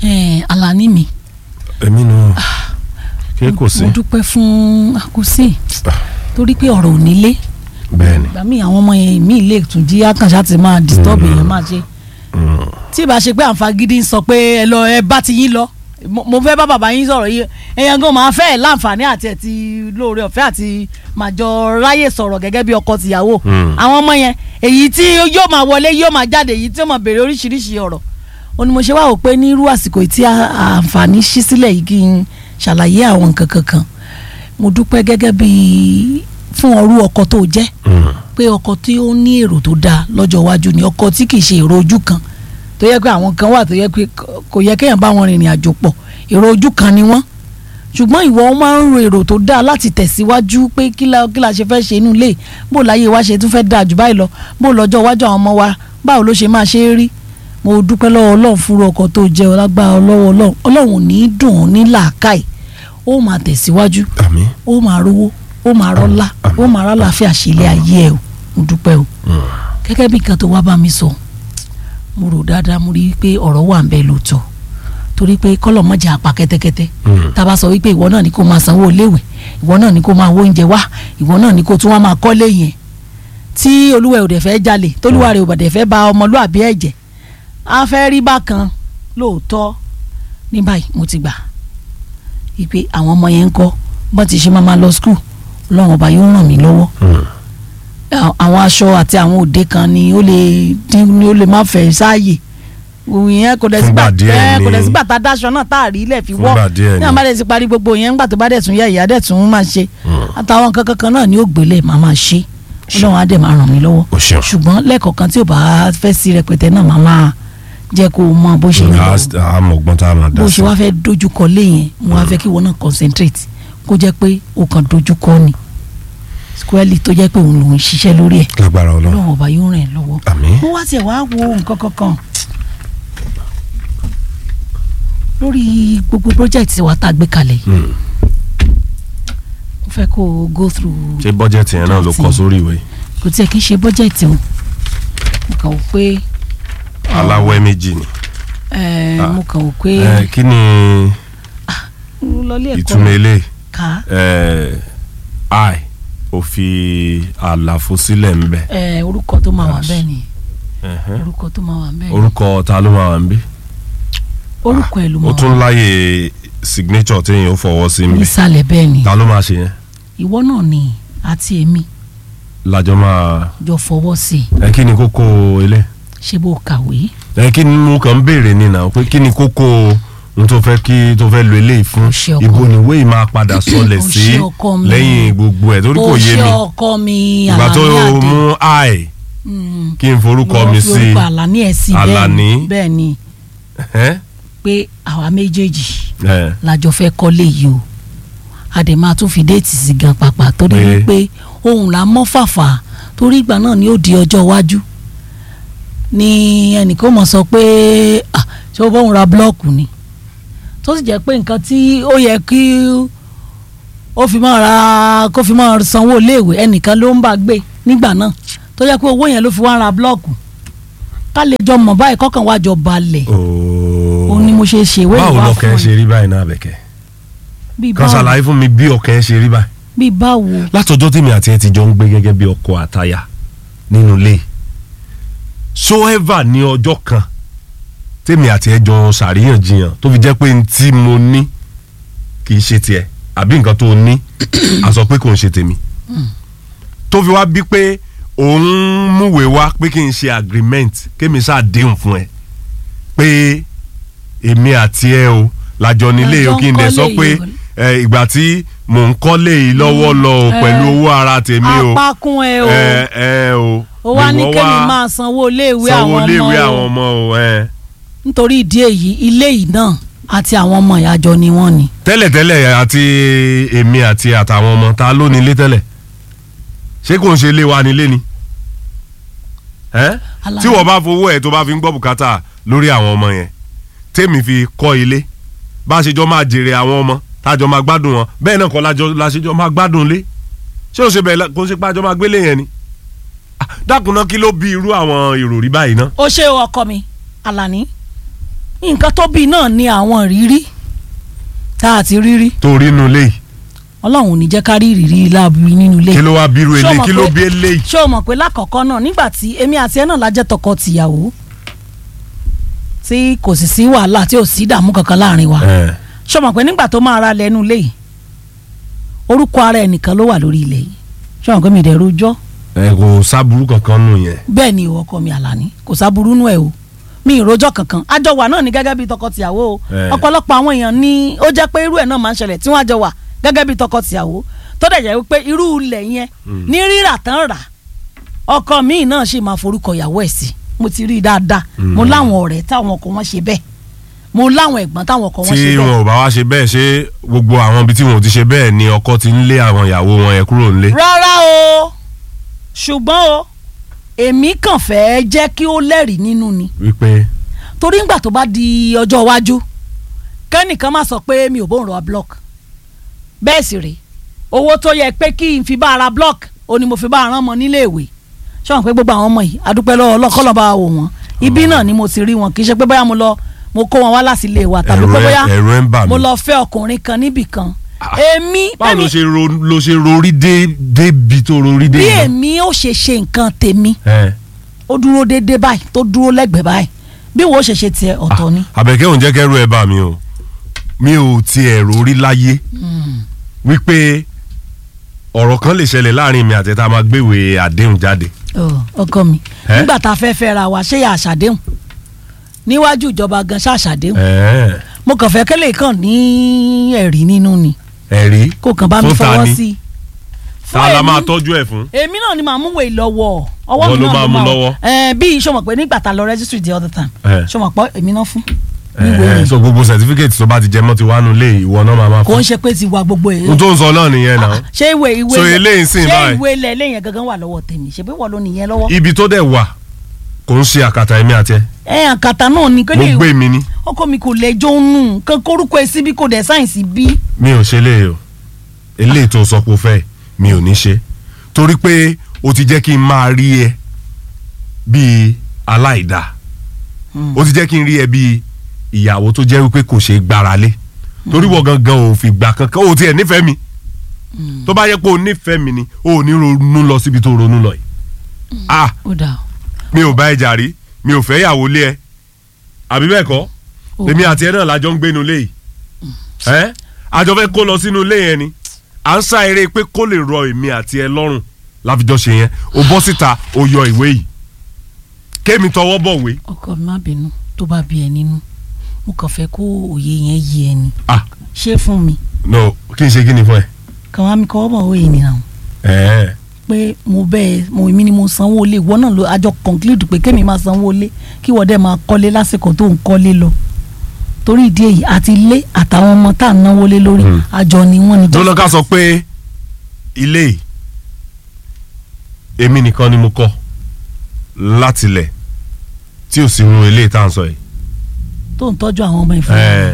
Eh, Alani mi èmi nù kí kò sí mo dúpẹ́ fún àkùsí torí pé ọ̀rọ̀ ò nílé bẹ́ẹ̀ ni ìgbà míì àwọn ọmọ yẹn míì lè tún jí àkànṣá ti máa disturb èèyàn máa ṣe tí ìbá ṣe pé àǹfààní ń sọ pé ẹ lọ ẹ bá ti yín lọ mo mo fẹ́ bá bàbá yín sọ̀rọ̀ yìí ẹ̀yàn gan máa fẹ́ ẹ̀ láǹfààní àti ẹ̀ ti lóore ọ̀fẹ́ àti màjọ ráyè sọ̀rọ̀ gẹ́gẹ́ bí ọkọ tìyàwó Mm. àwọn ọmọ yẹn èyí tí yóò máa wọlé yóò máa jáde èyí tí yóò máa béèrè oríṣiríṣi ọ̀rọ̀ ó ní mo ṣe wá wò pé ní irú àsìkò tí a- àǹfààní ṣí sílẹ̀ yìí kí n ṣàlàyé àwọn nǹkan kankan mo dúpẹ́ gẹ́gẹ́ bí fún ọrú ọkọ tó jẹ́ Mm. pé ọkọ tí ó ní èrò tó dáa lọ́jọ́ iwájú ni ọkọ tí kì í ṣe èrò ojú kan tó yẹ pé àwọn kan wà tó yẹ pé kò- kò yẹ kéèyàn bá wọn rìnrìn àjò pọ̀ èrò ojú kan ni wọ́n ṣùgbọ́n ìwọ máa ń ro èrò tó dáa láti tẹ̀síwájú pé kí la kí la ṣe fẹ́ ṣe inú ilé bó láyé wa ṣe tún fẹ́ dáa jù báyìí lọ bó lọ́jọ́ iwájú àwọn ọmọ wa báwo ló ṣe máa ṣe é rí mo dúpẹ́ lọ́wọ́ ọlọ́run fúnra ọkọ tó jẹ́ ọlágbára lọ́wọ́ ọlọ́run ọlọ́run ò ní í dùn ún ní làákàì ó máa tẹ̀síwájú àmín ó máa rówó ó máa rọ́lá ó máa rálàáfíà ṣẹlẹ̀ ayé ẹ̀ o mo dúpẹ́ o gẹ́gẹ́ bí nǹkan tó wá bá mi sọ mo rò dáadáa mo rí i pé ọ̀rọ̀ wà ń bẹ lóòótọ́ torí pé kọ́lọ̀ mọ́jà apá kẹ́tẹ́kẹ́tẹ́ Mm. tá a bá sọ wípé ìwọ náà ni kó máa sanwó iléèwé ìwọ náà ni kó máa wó oúnjẹ wá ìwọ náà ni kó tún wá máa kọ́lé yẹn tí olúwa ẹ̀ ò dẹ̀ fẹ́ jalè tólúwa rẹ̀ ò dẹ̀ fẹ́ ba ọmọlúàbí ẹ̀ jẹ́ a fẹ́ rí bákan lóòótọ́ ní báyìí mo ti gbà wípé àwọn ọmọ yẹn ń kọ́ bọ́n ti ṣe máa máa lọ skul ọlọ́run ọba yóò ràn mí lọ́wọ́ Mm. à- àwọn aṣọ àti àwọn òde kan ni ó lè dín ni ó lè má fẹ́ sáàyè òun yẹn kò dẹ̀ sígbà Fúngbà díẹ̀ ẹ, kò ni- dẹ̀ sígbà tá a dáṣọ náà tá a rí ilẹ̀ fi wọ́ Fúngbà díẹ̀ ní ni. àwọn bá dẹ̀ ti parí gbogbo yẹn ńgbà tó bá dẹ̀ tún yẹ ìyá dẹ̀ tún máa ṣe àtàwọn nǹkan kankan náà ni ó gbélé màá máa ṣe ọlọ́run á dẹ̀ máa ràn mí lọ́wọ́ o ṣeun ṣùgbọ́n lẹ́ẹ̀kọ̀ọ̀kan tí ò bá fẹ́ sí rẹpẹtẹ náà màá máa jẹ́ kó o mọ bó ṣe ń lọ àmọ̀gbọ́n tá a máa dá bó sí ṣe wá fẹ́ dojúkọ lé yẹn mo wá fẹ́ kí wọn náà concentrate kó jẹ́ pé o kàn dojúkọ ni squarely tó jẹ́ pé òun lòún ṣiṣẹ́ lórí ẹ̀ lágbára ọlọ́run ọlọ́run ọba yóò ràn ẹ́ lọ́wọ́ àmín mo wá tiẹ̀ wá wo nǹkan kankan lórí gbogbo project wa tá a gbé kalẹ̀ yìí Mm. mo fẹ́ kó o go through ṣé bọ́jẹ̀tì yẹn náà ló kọ sórí ìwé kò tiẹ̀ kí n ṣe budget o mo kàn wò pé aláwẹ̀ méjì ni ẹ, Ah. mo kàn wò pé Eh, kí ni mo lọ ilé ẹ̀kọ́ ìtumọ̀ eléyìí ká Eh, i ò fi àlàfo sílẹ̀ ń bẹ̀ ẹ, orúkọ tó máa wà Yes. bẹ́ẹ̀ ni Ẹ̀hẹ́n. orúkọ tó máa wà bẹ́ẹ̀ ni orúkọ ta ló máa wà ń bí orúkọ ẹ̀ ló ó máa tún wà láyè signature téèyàn ó fọwọ́ sí mi nísàlẹ̀ bẹ́ẹ̀ ni ta ló máa ṣe yẹn ìwọ náà ni àti èmi lájọ máa jọ fọwọ́ sí i ẹ kí ni kókó ilé ṣé bó kàwé ẹ kí ni mo kàn ń béèrè ni náà pé kí ni kókó ohun tó fẹ́ kí tó fẹ́ lo eléyìí fún Ó ṣe ọkọ ibo mi. ni ìwé yìí máa padà sọlẹ̀ Ó sí ṣe ọkọ mi. lẹ́yìn gbogbo ẹ̀ torí kò ó yé ṣe mi ọkọ mi ìgbà tó Àlàní Adé. mú i Mm. kí n forúkọ Ìwọ mi fi sí orúkọ Àlàní ẹ̀ sí Àlàní. bẹ́ẹ̀ ni ẹ pé àwa méjèèjì ẹ lájọ fẹ́ kọ́lé yìí o a dẹ̀ máa tún fi déètì sí gan pàpà torí Pé? wípé ohun là mọ́ fàfà torí ìgbà náà ni ó di ọjọ́ iwájú ni ẹnìkan mọ̀ sọ pé ah, ṣé o bóun ra búlọ́ọ̀kù ni tó sì jẹ́ pé nǹkan tí ó yẹ kí ó fi máa ra kó fi máa sanwó iléèwé ẹnìkan ló ń bá gbé nígbà náà tó jẹ́ pé owó yẹn ló fi wá ra búlọ́ọ̀kù ká lè jọ mọ̀ báyìí kọ́kàn wá jọ balẹ̀ ooo òun ni mo ṣe ṣèwé báwo ìwà lọkàn ẹ fún ṣe ẹ rí báyìí náà bẹ̀kẹ́ bíi kan báwo ṣàlàyé fún mi bí ọkàn ẹ ṣe rí báyìí bíi báwo látọjọ́ tèmi àti ẹ ti jọ ń gbé gẹ́gẹ́ bí ọkọ àtaya nínú ilé soever ní ọjọ́ kan tèmi àti ẹ jọ ṣàríyànjiyàn tó fi jẹ́ pé n tí mo ní kì í ṣe tiẹ̀ àbí nǹkan tó ní a sọ pé kò ń ṣe tèmi tó fi wá bí pé òun múwèé wá pé kí n ṣe agreement kémi ṣàdéhùn fún ẹ pé èmi àti ẹ o lájọ nílé Lájọ o ń kí n dẹ̀ kọ́lé sọ pé yìí o. ẹ, ìgbà tí mò ń kọ́lé yìí lọ́wọ́ lọ o ẹ, pẹ̀lú owó ara tèmi o apákún ẹ o ẹ ẹ o ó wá ní ìwọ kémi wá máa sanwó iléèwé sanwó àwọn léèwé àwọn ọmọ o ọmọ o ẹ. nítorí ìdí èyí ilé yìí náà àti àwọn ọmọ ìyájọ ni wọ́n ni tẹ́lẹ̀tẹ́lẹ̀ àti èmi àti àtàwọn ọmọ ta ló nílé tẹ́lẹ̀ ṣé kò ń ṣe ilé wa nílé ni ẹ́ Àlàyé. tí wọ́n bá fowó ẹ̀ tó bá fi ń gbọ́ bùkátà lórí àwọn ọmọ yẹn tèmi fi kọ́ ilé bá a ṣe jọ máa jèrè àwọn ọmọ tájọ máa gbádùn wọn bẹ́ẹ̀ náà kọ́ lájọ la ṣe jọ máa gbádùn lé ṣé o ṣe bẹ́ẹ̀ la- kò ṣe pé àjọ máa gbélé yẹn ni Ah, dákun náà kí ló bí irú àwọn ìròrí báyìí ná ó ṣe ọkọ mi Àlàní nǹkan tó bí náà ni àwọn ìrírí tá a ti rírí tó rí inú ilé yìí ọlọ́run ò ní jẹ́ ká rí ìrírí láàbù nínú ilé kí ló wá bírú Ṣé o eléyìí mọ̀ kí ló pé- bí eléyìí. ṣé o mọ̀ pé lákọ̀ọ́kọ́ náà nígbà tí èmi àti ẹ náà la jẹ́ tọkọ tìyàwó tí kò sì sí wàhálà tí ò sí ìdààmú kankan láàrin wa ẹ ṣé o mọ̀ pé nígbà tó máa ra lẹ́nu ilé yìí orúkọ ara ẹnìkan ló wà lórí ilẹ̀ yìí ṣé o mọ̀ pé mi dẹ̀ rojọ́ ẹ kò sábúrú kankan nù yẹn. bẹ́ẹ̀ ni ìwọ ọkọ mi àlàní kò sábúrú nú ẹ̀ o mi ìrojọ́ kankan àjọ wà náà ní gẹ́gẹ́ bí tọkọ-tìyàwó o Eh. ọ̀pọ̀lọpọ̀ àwọn èèyàn ní ó jẹ́ pé irú ẹ̀ náà máa ń ṣẹlẹ̀ tí wọ́n àjọ wà gẹ́gẹ́ bí tọkọ-tìyàwó tó dẹ̀ jẹ́ pé irú ilẹ̀ yẹn ní rírà tán rà ọkọ mi náà sì máa forúkọ ìyàwó ẹ̀ sí mo ti rí i dáadáa mo láwọn ọ̀rẹ́ táwọn ọkọ wọn ṣe bẹ́ẹ̀ mo láwọn ẹ̀gbọ́n táwọn ọkọ wọn ṣe tí bẹ́ẹ̀ wọn ò bá wá ṣe bẹ́ẹ̀ ṣé gbogbo àwọn ibi tí wọn ò ti ṣe bẹ́ẹ̀ ni ọkọ ti ń lé àwọn ìyàwó wọn yẹn kúrò nílé. rárá o ṣùgbọ́n o èmi kàn fẹ́ jẹ́ kí ó lẹ́rìí nínú ni wípé torí ńgbà tó bá di ọjọ́ iwájú kẹ́nìkan má sọ pé mi ò bóun ra block bẹ́ẹ̀ sì rèé owó tó yẹ pé kí n fi bá ara block ó ní mo fi bá ara ọmọ nílé ìwé ṣọ́n pé gbogbo àwọn ọmọ yìí adúpẹ́ lọ́wọ́ ọlọ́kọ́lọ́ bá wò wọ́n ibi náà ni mo ti rí wọn kì í ṣe pé bóyá mo lọ mo kó wọn wá láti ilé wa tàbí ẹ̀rù pé ẹ- bóyá ẹ̀rù ẹ ń bà mí. mo lọ fẹ́ ọkùnrin kan níbì kan Ah. èmi báwo ló bẹ́ẹ̀ni ṣe ro ló ṣe rorí dé débi tó rorí dé bí yẹn? èmi ó ṣe ṣe nǹkan tèmi ẹ ó dúró déédéé báyìí tó dúró lẹ́gbẹ̀ẹ́ báyìí bí wo ṣe ṣe tiẹ̀ ọ̀tọ̀ ni. àbẹ̀kẹ́ òun jẹ́ kẹ́rù ẹ bà mí o mi ò tiẹ̀ rorí láyé wípé ọ̀rọ̀ kan lè ṣẹlẹ̀ láàrin mi àti ẹ̀ tá a máa gbéwèé àdéhùn jáde. Ọ, ọkọ mi Ẹ́? nígbà tá a fẹ́ fẹ́ ra wa ṣé yà àṣàdéhùn níwájú ìjọba gan ṣàṣàdéhùn Ẹ̀ẹ́, mo kàn fẹ́ kẹ́lẹ́ kàn ní ẹ̀rí nínú ni ẹ̀rí kó kàn bá mi Fún ta fọwọ́ ni? sí i. ta la èmi- máa tọ́jú ẹ̀ fún. èmi náà ni màá mú wèé lọ́wọ́ ọwọ́ Ìwọ mi ló náà máa mú lọ́wọ́? ẹ bí sọmọ pé nígbà tá a lọ registry the other time Ẹ̀. sọmọ pé èmi náà fún níwèé Ẹ̀ẹ́, yẹn so gbogbo certificate tó bá ti jẹ mọ́ ti wá nu lé ìwọ náà máa máa kò ń fún. ṣe pé ti wa gbogbo ẹ̀ n tó ń sọ náà nìyẹn náà. ṣé ìwé ìwé So ilẹ̀- eléyìí sìn ṣé báyìí? ìwé ilẹ̀ lẹ́yìn gangan wà lọ́wọ́ tèmi ṣe pé wọ́n ló nìyẹn lọ́wọ́ ibi tó dẹ̀ wà kò ń ṣe àkàtà ẹ̀mí àti ẹ̀ ẹ àkàtà náà ni kò mo lè gbé mi ní ọkọ mi kò lẹ́jọ́ nù kán kórúkọ ẹ síbi kò dẹ̀ sáyẹ̀nsì bí. mi ò ṣe lé o eléyìí tó sọ pé o fẹ́ mi ò ní ṣe torí pé o ti jẹ́ kí n máa rí ẹ bíi aláìda o ti jẹ́ kí n rí ẹ bíi ìyàwó tó jẹ́ wípé kò ṣe é gbára lé torí wọ́n gangan ò fi gbà kankan o tiẹ̀ nífẹ̀ẹ́ mi tó bá yẹ pé o nífẹ̀ẹ́ mi ni o ò ní ronú lọ síbi tó ronú lọ yìí ah ó dà mi ò bá ẹ jà rí mi ò fẹ́ yàwó lé ẹ àbí bẹ́ẹ̀ kọ́ ó èmi àti ẹ náà lájọ ń gbénu lé yìí ẹ àjọ fẹ́ kó lọ sínú ilé yẹn ni à ń sá eré pé kó lè rọ èmi àti ẹ lọ́rùn láfijọ́ ṣe yẹn o bọ́ síta o yọ ìwé yìí kémi tọwọ́ bọ̀wé ọkọ mi má bínú tó bá bí ẹ nínú mo kàn fẹ́ kó òye yẹn yé ẹ ni ah ṣé fún mi no kí n ṣe kí ni fún ẹ. kàn wá mi kọ́ ọ́ bọ̀ òye nìyà ẹ pé mo bẹ́ẹ̀ mo èmi ni mo sanwó lé ìwọ náà ló àjọ conclude pé kémi máa sanwó lé kí wọ́n dẹ̀ máa kọ́lé lásìkò tó ń kọ́lé lọ torí ìdí èyí àti ilé àtàwọn ọmọ tá à ń náwó lé lórí Hmm. àjọ ni wọ́n ní tó lọ ká sọ pé ilé yìí èmi nìkan ni mo kọ́ látilẹ̀ tí ò sí irun ilé tá à ń sọ yìí. tó ń tọ́jú àwọn ọmọ ìfẹ́ ẹ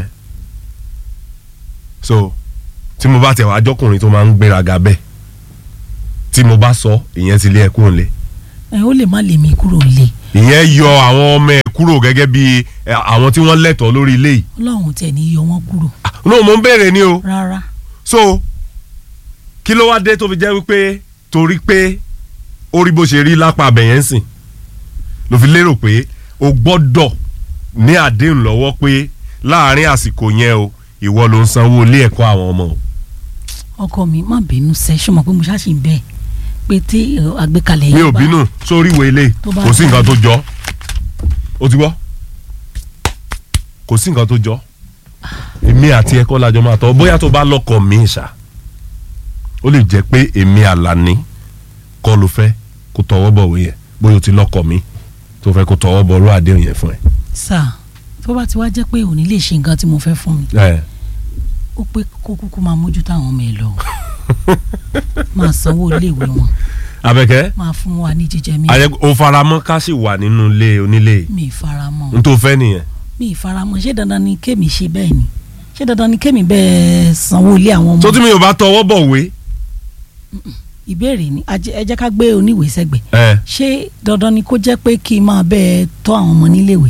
so tí mo bá tẹ̀ wá jọkùnrin tó máa ń gbéraga bẹ́ẹ̀ tí mo bá sọ ìyẹn ti lé ẹ kúrò nílé ẹ ó lè má lè mí kúrò nílé ìyẹn yọ àwọn ọmọ ẹ kúrò gẹ́gẹ́ bí ẹ, àwọn tí wọ́n lẹ́tọ̀ọ́ lórí ilé yìí ọlọ́run tẹ̀ ní yọ wọ́n kúrò Ah, no mo ń béèrè ni o rárá so kí ló wá dé tó fi jẹ́ wípé torí pé ó rí bó ṣe rí lápá abẹ̀yẹn sìn ló fi lérò pé o gbọ́dọ̀ ní àdéhùn lọ́wọ́ pé láàárín àsìkò yẹn o ìwọ ló ń sanwó ilé ẹ̀kọ́ àwọn ọmọ o. ọkọ mi má bínú sẹ ṣé mo pé mo ṣáàṣì ń bẹ pé tí ẹ, àgbékalẹ̀ mi yẹn ò bá- bínú sórí ìwé ilé Tó bá kò sí fẹ́. nǹkan tó jọ ó ti gbọ́ kò sí nǹkan tó jọ èmi àti ẹ̀kọ́ lajọ máa tọ́ bóyá tó bá lọ́kọ mi ṣá ó lè jẹ́ pé èmi àlàní kọ́ ló fẹ́ kó tọwọ́ bọ̀wé yẹn bóyá o ti lọ́kọ mi tó fẹ́ kó tọwọ́ bọ̀ ọ̀rọ̀ àdéhùn yẹn fún ẹ. sà tó bá ti wá jẹ́ pé òní lè ṣe nǹkan tí mo fẹ́ fún mi ẹ ó pé kó kúkú máa mójútó àwọn ọmọ ẹ lọ máa sanwó iléèwé wọn Abẹ́kẹ́ máa fún wa ní jíjẹ mi ayẹ o faramọ́ ká sì wà nínú ilé onílé mi ìfaramọ́ n tó fẹ́ nìyẹn mi ìfaramọ́ ṣé dandan ni kémi ṣe bẹ́ẹ̀ ni ṣé dandan ni kémi bẹ́ẹ̀ sanwó ilé àwọn tó ọmọ tí mi ò bá tọwọ́ bọ̀wé ìbéèrè ni ajẹ- ẹ jẹ́ ká gbé oníwèé sẹ́gbẹ̀ ẹ ṣé dandan ni kó jẹ́ pé kí n máa bẹ́ẹ̀ tọ́ àwọn ọmọ níléèwé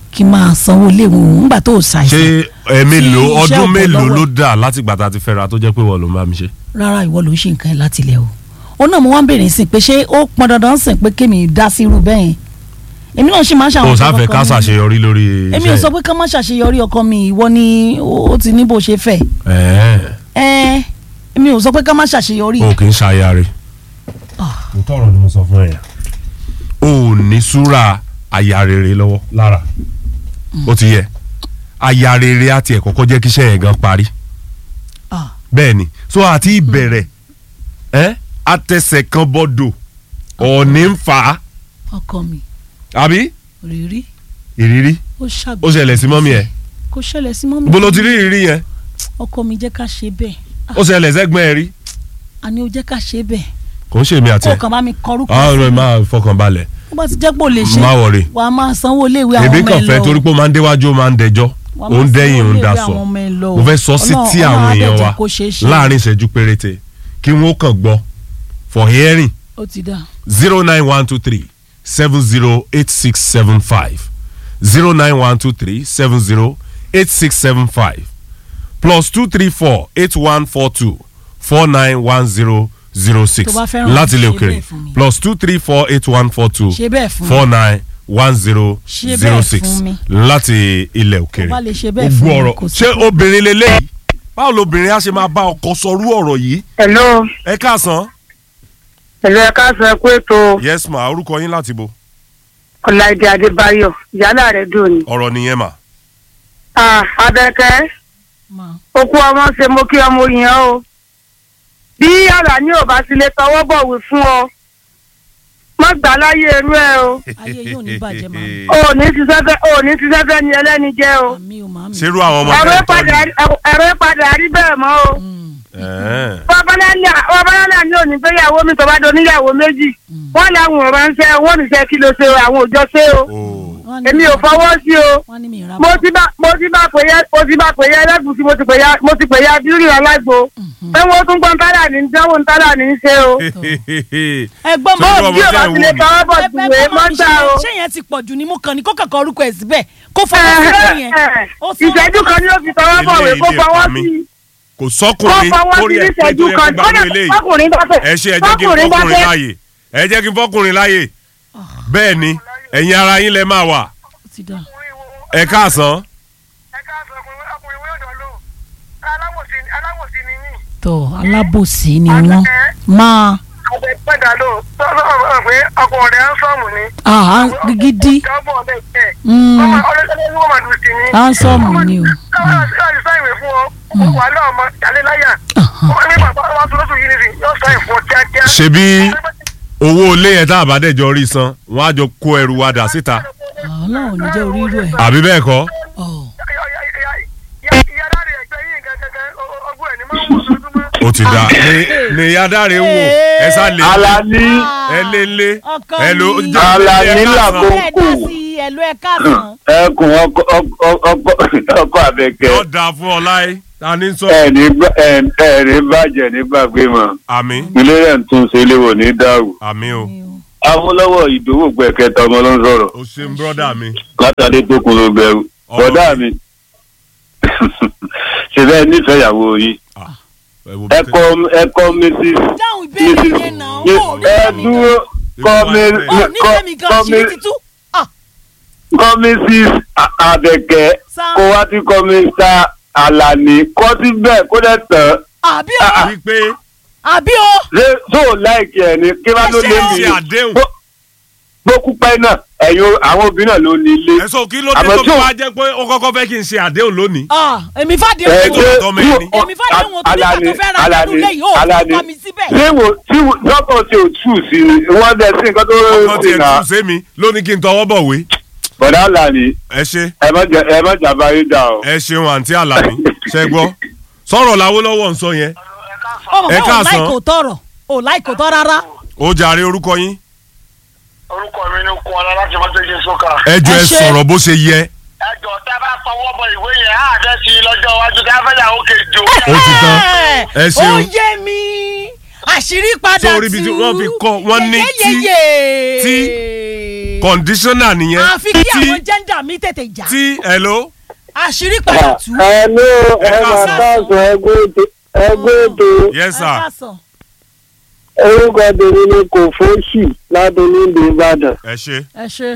kí n máa sanwó ilé wọn nígbà tó o ṣé ṣàìsàn ẹ mélòó iṣẹ́ ọdún ọ̀pọ̀ mélòó lọ́wọ́ ló dà láti gbà tá a ti fẹ́ra tó jẹ́ pé wọ́n ló ń bá mi ṣe. rárá ìwọ ló ń ṣe nǹkan ẹ láti ilẹ̀ o ó náà mo wá ń bèrè sí pé ṣé ó pọn dandan sìn pé kémi dá sí irú bẹ́ẹ̀ yẹn èmi náà ṣì máa ń ṣàwọn o nǹkan sáfẹ́ kọ̀ọ̀kan ká mi. ṣàṣeyọrí lórí èmi ò sọ pé ká má ṣàṣeyọrí ọkọ mi ìwọ ni ó ti ní bó ṣe fẹ́ ẹ̀ ẹ èmi ò sọ pé ká má ṣàṣeyọrí o kì í ṣayare. Ah. mo tọrọ ni mo sọ fún ẹ yẹn. o ò ní súra aya rere lọ́wọ́ lára ó ti yẹ aya rere àti ẹ̀ kọ́kọ́ jẹ́ kíṣẹ́ yẹn gan parí Ah, bẹ́ẹ̀ ni so àti ìbẹ̀rẹ̀ ẹ́ àtẹsẹ̀ kan bọ́dọ̀ ọ̀ọ́ni ń fà á ọkọ mi àbí rírí ìrírí ó ṣàgbé ó ṣẹlẹ̀ sí mọ́mí ẹ̀ kò ṣẹlẹ̀ sí mọ́mí bó ló ti rí ìrírí yẹn ọkọ mi jẹ́ ká ṣe bẹ́ẹ̀ ó ṣẹlẹ̀ sẹ́gbọ́n ẹ̀ rí àní ó jẹ́ ká ṣe bẹ́ẹ̀ kò ń ṣèmi àti kó ẹ̀ kàn bá mi kọrúkọ àwọn sí ọ̀rọ̀ ẹ̀ mi máa fọkàn balẹ̀ ó bá ti jẹ́ pé ò lè ṣe má wọ̀rì wà á máa sanwó iléèwé àwọn èmi ọmọ kàn ẹ fẹ́ lọ torí pé ó máa ń déwájú ó máa ń dẹjọ́ Wà á ó ń máa dẹ́yìn ó sanwó ń iléèwé daṣọ àwọn ọmọ ẹ lọ. mo fẹ́ sọ sí Ọlọ́run- tí Ọlọ́run àwọn á dẹ̀ èèyàn jẹ́ wa kó ṣeé ṣe. láàrin ìṣẹ́jú péréte kí wọ́n kàn gbọ́ for hearing ó ti dà zero nine one two three seven zero eight six seven five zero nine one two three seven zero eight six seven five plus two three four eight one four two four nine one zero zero six Tó bá fẹ́ràn láti ilé ṣe òkèrè bẹ́ẹ̀ fún mi. plus two three four eight one four two ṣe bẹ́ẹ̀ fún mi four nine one zero Ṣe zero bẹ́ẹ̀ six fún mi. láti ilẹ̀ òkèrè Tó bá lè ṣe bẹ́ẹ̀ fún gbogbo mi, ọ̀rọ̀ kò sí ṣé problem. obìnrin lélẹ́yìí báwo lobìnrin á ṣe máa bá ọkọ sọrú ọ̀rọ̀ yìí hello ẹ káàsán hello ẹ káàsán ẹ kú ètò yes ma orúkọ yín láti bo ọláìdé adébáyọ̀ ìyálà rẹ̀ dùn ní. ọ̀rọ̀ nìyẹn mà Ah, abẹ́kẹ́ máa okú ọmọ ṣe mo kí ọmọ yẹn o bí yàrá ní ò bá ti lè tọwọ́ bọ̀wé fún ọ má gbà láyé irú ẹ o ayé yóò ní bàjẹ́ màmí ò ní ṣiṣẹ́ fẹ́ ò ní ṣiṣẹ́ fẹ́ ni ẹlẹ́ni jẹ́ o màmí o màmí. ṣerú àwọn ọmọ ẹ̀rọ tẹ́ ń tọ́ padà ni ẹ̀rọ padà rí bẹ́ẹ̀ mọ́ o Mm, Ẹ̀ẹ́n. babalá ní òní gbéyàwó mi tó bá do níyàwó méjì wọ́n làwọn ò ránṣẹ́ wọ́n níṣẹ́ kí ló ṣe o àwọn òjọ ṣe o Oh. wọ́n ní èmi ò mi- fọwọ́ sí o. wọ́n ní mi ìra mo ti bá mo ti bá pè yẹ mo ti bá pè yẹ ẹlẹ́gùsí mo ti pè ya mo ti pè ya bírí alágbo pé wọ́n tún gbọ́n tálà ní dánwò ń tálà ní í ṣe o. ẹgbọ́n Sọ mọ́ irú bí ọmọ o bá tẹ́ ẹ̀ ti lè wù mí. tọwọ́ bọ̀ ẹ- ẹ- jùwé ẹ bá mi mọ́tà ṣe- o. ṣé yẹn ti pọ̀ jù ni mo kàn ní kó kàkọ́ orúkọ ẹ̀ síbẹ̀ kó fọwọ́ síbẹ̀ yẹn. Ó sọ- ìṣẹ́jú kan ni ó fi tọwọ́ bọ̀ wé kó Ilé- ilé fọwọ́ ẹ̀kọ́ mi. sí kò kó sọkùnrin fọwọ́ sí kórè ẹ̀ pé tó ìṣẹ́jú yẹ kan kó gbàgbọ́ eléyìí fọkùnrin bá fẹ́ ẹ ṣe ẹ jẹ́ kí n fọkùnrin bá fọkùnrin fẹ́ láàyè ẹ jẹ́ kí n fọkùnrin láàyè bẹ́ẹ̀ ni ẹ̀yin ara yín lẹ máa wà Ó ti dà. ẹ káàsán tọ alábòsí ni wọ́n máa ọkùnrin ẹ̀ ń sọ̀mù ni. ah gidi Mm. handsome ni o. ṣebí owó ilé yẹn tá a bá dẹ̀jọ́ rí san wọ́n á jọ kó ẹrù wa dà síta ọlọ́run ò ní jẹ́ orí irú ẹ̀. àbí bẹ́ẹ̀ kọ́ Ọ̀, ó ti da ní ní ìyá dáre ń wò ẹ sá lè Alani ẹ lé lé ọkọ ẹ ló mi. jẹ́ Alani ẹ káàsán. làkó. ẹ dá sí ẹ̀lú ẹ̀ káàsán. ẹkùn ọkọ ọkọ- ọkọ ọkọ àbẹ̀kẹ́ yóò dáa fún ọ láyé ta ni sọ ẹni ẹni bàjẹ́ nígbàgbé mọ́ àmì ilé rẹ̀ ń tún ṣe léwò ní dàrú. àmì o Awólọ́wọ̀ ìdòwò gbẹ̀kẹta ọmọ ló ń sọ̀rọ̀ o ṣeun brọ́dà mi látàdé tó kun ló bẹ̀rù Ọ̀rọ̀ bọ̀dá mi ṣe bẹ́ẹ̀ nífẹ̀ẹ́ ìyàwó yìí ẹ wo bí tẹ- ẹ̀kọ́ ẹ̀kọ́ mrs dáhùn ìbéèrè yẹn náà ó ní ẹ sẹ́mi dúró kọ́ mi ó ní sẹ́mi gan kọ́ mi ṣírí títú. Ah, kọ́ mrs àbẹ̀kẹ́ Sá. kó wá tí kọ́ mr Alani kọ́ síbẹ̀ kó dẹ̀ tán àbí o wípé àbí o ṣé tó láìkí ẹ̀ ní kí wá ló lé mi ṣe àdéhùn gbókú pẹ́ náà ẹ̀yin àwọn obìnrin náà ló ní ilé. ẹ̀sọ́ kí ló dé Àmọ́ tó tí fi ò- wá jẹ́ pé ó kọ́kọ́ fẹ́ kí n ṣe àdéhùn lónìí Ah, èmi fàdé ẹ òun ṣe tọmọ ẹni. èmi fàdé òun tó nígbà tó fẹ́ ra Alani nínú ilé yìí ó Alani fún mi síbẹ̀. ṣé wo tí wo- dọ́kọ̀ tí o tù sí ni wọ́n dẹ̀ sí nǹkan tó ọkọ ń tiẹ̀ sìn náà tún sé mi lónìí kí n tọwọ́ bọ̀wé bọ̀dá Alani ẹ ṣe ẹ má jà- ẹ má jàmbá yín dà o. ẹ ṣeun àǹtí àlàní ṣe gbọ́ sọ̀rọ̀ Lawólọ́wọ́ ń sọ yẹn ọmọ ẹ fún ò káàsán. láì kò tọrọ ò láì kò tọ rárá. ó jàre orúkọ yín orúkọ mi ní kún ọlá láti mọ́tẹ́jì sókà. ẹ jọ Ẹ ẹ ṣe. sọ̀rọ̀ bó ṣe yẹ ẹjọ tá a bá fọwọ́ bọ ìwé yẹn á fẹ́ sí i lọ́jọ́ iwájú ká fẹ́ yàwó kejì o. ó ti tán ẹ ó ṣeun yé mi àṣírí padà Sórí ibi tí wọ́n fi kọ́, wọ́n ní tí- tí kọ̀ǹdíṣọ́nà nìyẹn àfi kí àwọn jẹ́ndà táyà mi tètè já tí hello àṣírí padà tú. ẹ ló ẹ Ẹ máa káàsán. káàsán ẹgbẹ́ ètò ẹgbẹ́ ètò yes Ẹ sir káàsán. orúkọ tèmi ni kò fóṣì ládùúgbò ìlú ìbàdàn. ẹ ṣe ẹ ṣe.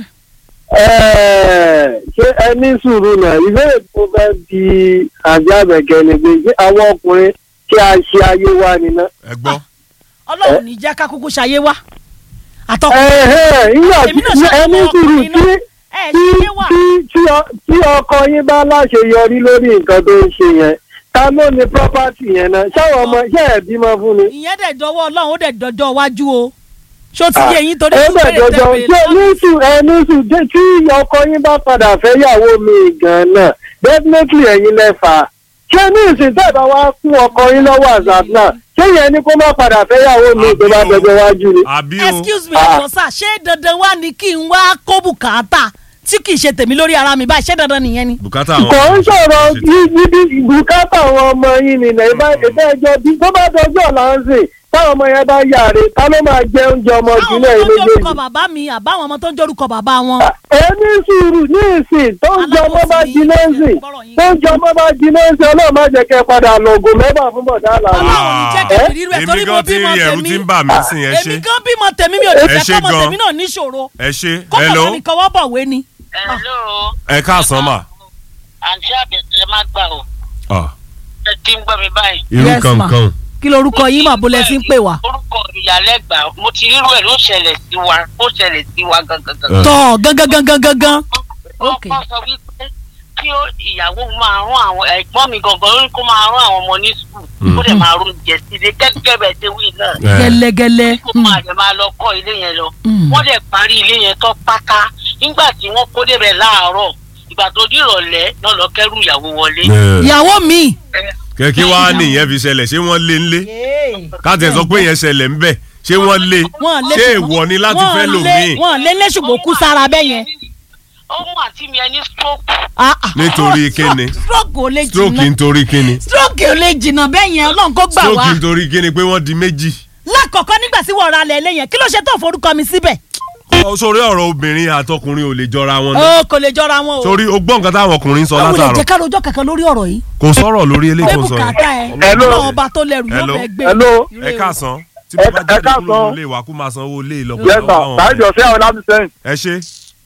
Ẹ, ṣé ẹ ní sùúrù náà ìbéèrè tó fẹ́ di àjọ àbẹ̀kẹ́ ni pé ṣé àwọn ọkùnrin tí a ṣe ayé wa nínú. ẹ gbọ́ ọlọ́run ní jẹ́ ká kúkú ṣayé wá. àtọkùn ẹ̀hẹ́ nígbà Èmi náà tí ṣe ẹ ní ọmọ sùúrù ọkùnrin tí náà. ẹ tí ṣayé wá. tí- tí ọ- tí ọkọ yín bá láṣeyọrí lórí nǹkan tó ń ṣe yẹn ta ló ní property yẹn náà ṣáwọn ọmọ ṣé ẹ bímọ fún ni. ìyẹn dẹ̀ dọwọ́ ọlọ́run ó dẹ̀ dọjọ́ iwájú o. ṣó ti yé yín torí ẹ fún bẹ̀ bèrè jọjọ tẹ́lẹ̀ ṣé nísù ẹ nísù dé- tí ọkọ yín bá padà fẹ́ yàwó mi gan náà definitely ẹ̀yin lẹ́fà ṣé ní ìsìn tẹ́ ẹ bá wá fún ọkọ yín lọ́wọ́ àzàt náà ṣé yẹn ni kó má padà fẹ́ yàwó mi tó bá Àbí o. dọjọ́ wájú ni. àbí o excuse me Ah. ẹ̀jọ̀ sà ṣé dandan wá ni kí n wá kó bùkátà tí kì í ṣe tèmi lórí ara mi báyìí ṣé dandan nìyẹn ni. bùkátà àwọn kò ń sọ̀rọ̀ ṣe ti- ibi bùkátà àwọn ọmọ yín ni nà ìbá ìbá ẹjọ́ bí tó bá dọjọ́ ọ̀la ń sìn táwọn ọmọ yẹn bá yàrá ta ló máa jẹ oúnjẹ ọmọ àwọn jùlọ ọmọ yìí tó ń jórúkọ méjèèjì. bàbá mi àbáwọn ọmọ tó ń jórúkọ bàbá wọn. ẹni sùúrù ní ìsìn tó ń jẹ ọmọ bá jiná ń sìn tó ń jẹ ọmọ bá jiná ń sìn ọlọ́run má jẹ́ kẹ́ padà lọ́gùn mẹ́fà fún bọ̀dá àlàyé. Ọlọ́run ní jẹ́ kí Eh? èmi rírú ẹ̀ torí èmi mo gan ti bímọ rí ẹ̀rù tèmi. tí ń bà mí sìn ẹ èmi ṣe gan bímọ tèmi mi ò lè Ẹ fẹ́ ṣé kọ́mọ gan. tèmi náà níṣòro ẹ ṣe kọ́mọ hello mi kọ́wọ́ bọ̀wé ni. hello ẹ káàsán mà àǹtí àbẹ̀tẹ̀ má gbà ó Ah, ẹ ti ń gbọ́ mi báyìí. irú Yes, ma. kankan kí lorúkọ yín mà bólẹ̀ sí ń pè wá. orúkọ ìyálẹ́gbà mo ti rírú ẹ̀ ló ṣẹlẹ̀ sí wa ó ṣẹlẹ̀ sí wa gangan. Eh. tọ́ gangan gangan gangan. Ok. ọkọ sọ wípé kí ó ìyàwó máa rán àwọn ẹ̀gbọ́n mi gangan ló ní kó máa rán àwọn ọmọ ní sùkúl kó dẹ̀ máa rún jẹ sílé gẹ́gẹ́ bẹ́ẹ̀ ṣe wí náà Eh, gẹ́lẹ́gẹ́lẹ́. kó máa dẹ̀ máa lọ kọ́ ilé yẹn lọ Mm. wọ́n dẹ̀ parí ilé yẹn tán pátá nígbà tí wọ́n kó débẹ̀ láàárọ̀ ìgbà tó di ìrọ̀lẹ́ náà lọ kẹ́rù ìyàwó wọlé. eh. ìyàwó mi. kẹ́kí wá nìyẹn fi ṣẹlẹ̀ ṣé wọ́n lé ńlé káàtì ẹ̀ sọ pé yẹn ṣẹlẹ̀ ńbẹ̀ ṣé wọ́n lé wọ́n lé ṣé èèwọ̀ ni láti fẹ́ lòmíì wọ́n lé lé ṣùgbọ́n kú sára bẹ́ẹ̀ yẹn. ohun àti mi ẹni stroke Ah, ah. Nítorí kíni? stroke ò lè stroke jìnnà nítorí kíni stroke ò lè jìnnà bẹ́ẹ̀ yẹn ọlọ́run kó gbà stroke wá. nítorí kíni pé wọ́n di méjì lákọ̀ọ́kọ́ nígbà tí wọ́n ra lẹ̀ lẹ́yìn kí ló ṣe tó forúkọ mi síbẹ̀. Ọ, sórí ọ̀rọ̀ obìnrin àtọkùnrin ò lè jọra wọn náà ó kò lè jọra wọn o. sórí o gbọ́ nǹkan táwọn ọkùnrin ń sọ àwọn olè látàrọ̀ jẹ́ ká lójọ́ kankan lórí ọ̀rọ̀ yìí. kò sọ̀rọ̀ lórí eléyìí pé tó ń sọ bùkátà yẹn ẹ̀ Hello. ọlọ́run ọba tó lẹ́rù yóò Hello. fẹ́ gbé. Hello. ẹ káàsán tí Ẹ- mo bá ẹ jáde káàsán. kúrò nílé wa kó máa sanwó ilé ìlọ́pọ̀ yes sir ṣáìjọ sí àwọn láti sẹ́yìn. ẹ ṣe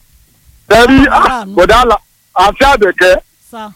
tẹ̀rí Ah, bọ̀dá àlà àti àbẹ̀kẹ́ Sá.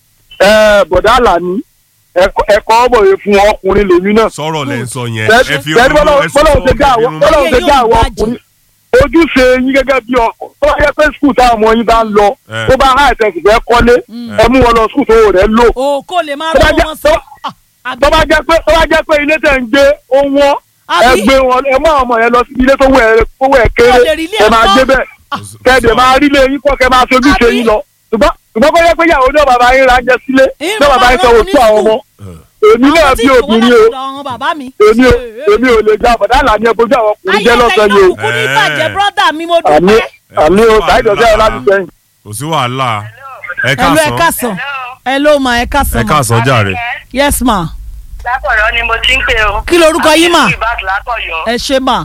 ẹ, bọ̀dá àlà ní ẹ̀kọ́ ẹ̀kọ́ ọ̀bọ̀yé fún ọkùnrin lèmi náà. sọ́rọ̀ lẹ́ ń sọ yẹn tẹ̀rí ẹ fi tẹ̀rí bọ́lá ẹ sọ bọ́lá fún ṣe dá àwọn ọkùnrin bọ́lá Ayé ṣe dá yóò àwọn bàjẹ́. ọkùnrin ojúṣe yín gẹ́gẹ́ bí ọkọ tó bá yẹ pé skul táwọn ọmọ yín bá ń lọ Eh. tó bá há ẹ̀sẹ̀ sì fẹ́ kọ́lé ẹ mú wọn lọ skul tó rẹ̀ lò. o kò lè máa Tó bá rán jẹ́- wọn sọ. Ah, àbí- tó bá jẹ́ pé tó bá jẹ́ pé ilé tẹ̀ ń gbé ó wọ́n ẹ Àbí? gbé wọn ẹ mú àwọn ọmọ yẹn lọ sí ilé tó wẹ̀ tó wẹ̀ kéré Ó lè rí ilé ẹ máa ẹ̀kọ́. gbé bẹ́ẹ̀ kẹ́ẹ̀dẹ̀ máa rí lé yín kọ́ kẹ́ máa sojú ṣe Àbí? yín lọ ṣùgbọ́n ṣùgbọ́n kó yẹ pé ìyàwó náà bàbá yín ra ń jẹ sílé Ìyẹn náà bàbá máa yín sanwó rán sí àwọn ní ọmọ èmi náà àwọn tí bí ìwọ obìnrin o láti ọ̀dọ̀ àwọn bàbá mi. èmi ò èmi ò lè já bọ̀dá àlàní ẹ bójú àwọn ọkùnrin jẹ́ lọ́sàn yìí o kúkú ní bàjẹ́ Eh. brọ́dà mi mo àmì dúpẹ́. àmì o ṣáìjọ sí àwọn láti sẹ́yìn. kò sí wàhálà ẹ Hello, ẹ káàsán káàsán. Hello ma ẹ káàsán ẹ ma. káàsán jàre yes ma. látọ̀yọ́ ni mo ti ń pè o. Kí lorúkọ yín mà? àti ìbátan látọ̀yọ́ ẹ ṣe ma.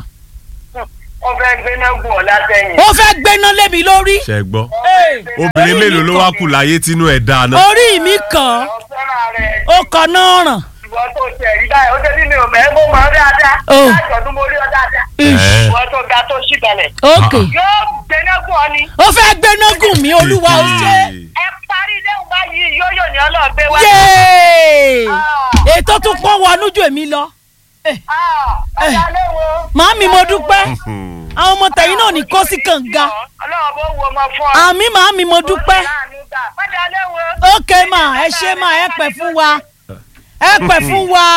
ó fẹ́ gbéná gùn ọ́ látẹ̀yìn. ó fẹ́ gbéná lé mi lórí. ṣe gbọ́ Hey, obìnrin mélòó ló wá kù láyé tínú ẹ̀ dáa náà orí mi kàn ọ fẹ́ràn rẹ̀ ó kàn náà ràn. ìwọ tó tẹ̀ rí báyìí ó tẹ́lẹ̀ mi ò mẹ́ mo mọ̀ ọ́ dáadáa. Oh. láti ọdún mo rí ọ dáadáa. Eh. ìwọ tó ga tó ṣì balẹ̀. ok yóò gbéná gùn ọ ni. ó fẹ́ gbéná gùn mí olúwa ó ṣe. ẹ parí ilé ìwọ̀n báyìí yóò yóò ní ọlọ́ọ̀gbé wá. yéé Ah. ètò tún pọ́n wọnú ju èmi lọ. Ah, ọ̀dà léwo. màámi mo dúpẹ́ àwọn ọmọ tẹ̀yìn náà ní kó sí kànga. ọlọ́run bó wo ọmọ fún ọ. àmì màámi mo dúpẹ́. ọ̀dà léwo. ok ma ẹ ṣe ma ẹ pẹ fún wa ẹ pẹ fún wa